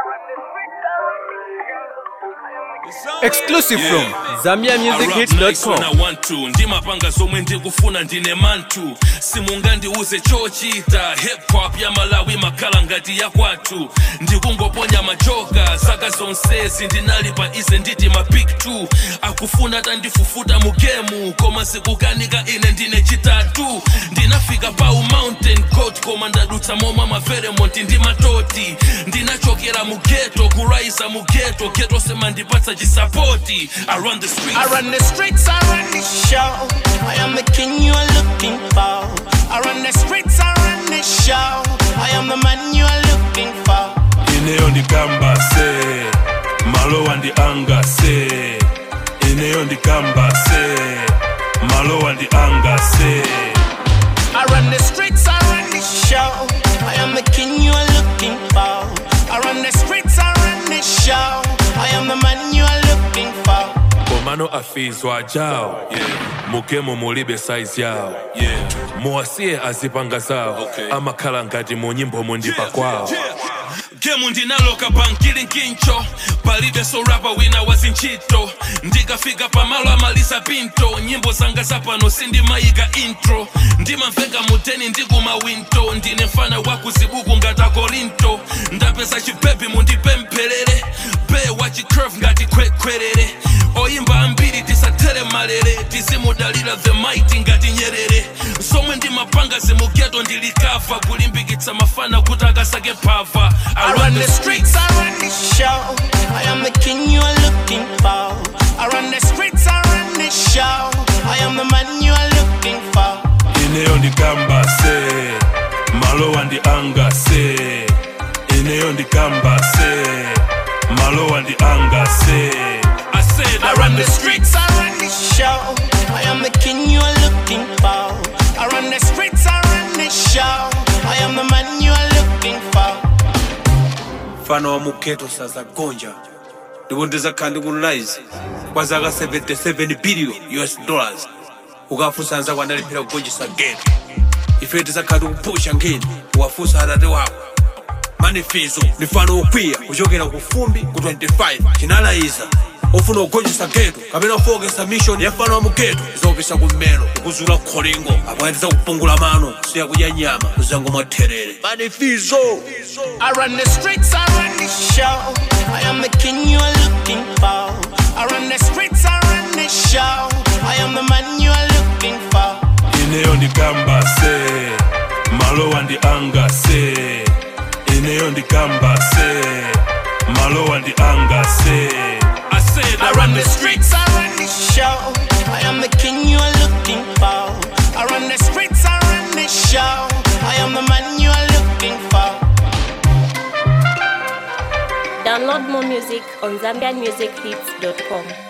Exclusive from When ZambiaMusicHits.com. I want to ndimapanga zomwe ndikufuna ndine mantu simungandiuze chochita hip hop ya malawi makhala ngati ya kwathu ndikungoponya majoka zaka zonsezi ndinali pa ize nditi ma big 2 akufuna tandifufuta mu gemu koma sikukanika ine ndine chitatu ndinafika pa mountain coat koma ndadutsa momwe maferemonti ndi matoti ndinachokera mu geto kuraisa mu geto geto sema ndipatsa chisapoti i run the streets I run the streets, I run the show. I am the king you are looking for. I run the streets, I run the show. I am the man you are looking for. ineyo ndikamba se malowa ndi anga se ineyo ndikamba se malowa ndi anga se I run the streets, I run the show. I am the king you are looking for. I run the streets, I run the show. I am the man you are looking for. komano afizwa jawo mugemo mulibe saizi yawo muwasiye azipanga zawo amakhala ngati mu nyimbo mundipa kwawo gemu ndinaloka bankili nkincho palibe sorapa wina wazinchito ndikafika pamalo amalisa pinto nyimbo zanga zapano sindimayika intro ndimamveka muteni ndikumawinto ndine mfana wakuzibuku ngati akorinto ndapeza chipepi mundipempherere be wachicurve ngati kwekwerere oyimba ambiri tisatere malere tizimudalira the mighty ngati nyerere somwe ndimapanga zimugeto ndilikafa kulimbikitsa mafana kuti akasake phava I run the streets, I run the show. I am the king you are looking for. I run the streets, I run the show. I am the man you are looking for. ineyo ndikamba se malowa ndi anga se ineyo ndikamba se malowa ndi anga se I said I run the streets, I run the show. I am the king you are looking for. I run the streets, I run the show. I am the man you are looking for. mfano wa mugeto saza gonja ndipo ndizakhala ndikunlize kwa zaka 77 billion us dollars ukafunsa anzako analipira kugonjesa geto ife tizakhala tikupusha nkhani ukafunsa atate wako manifizo ndi mfano wokwiya kuchokera ku fumbi ku 25 chinalayiza ofuna kugonjesa geto kapena kufokesa mission ya mfano wa mugeto izopisa kummero kukuzula kholingo apo atiza kupungula mano kusiya kudya nyama kuzango mwatherere manifizo I run the streets, I run the show. I am the king you are looking for. I run the streets, I run the show. I am the man you are looking for. ineyo ndikamba se malowa ndi anga se ineyo ndikamba se malowa ndi anga se I said I run the streets, I run the show. I am the king you are looking for. I run the streets, I run the show. I am the man you are looking for. Download more music on ZambianMusicHits.com.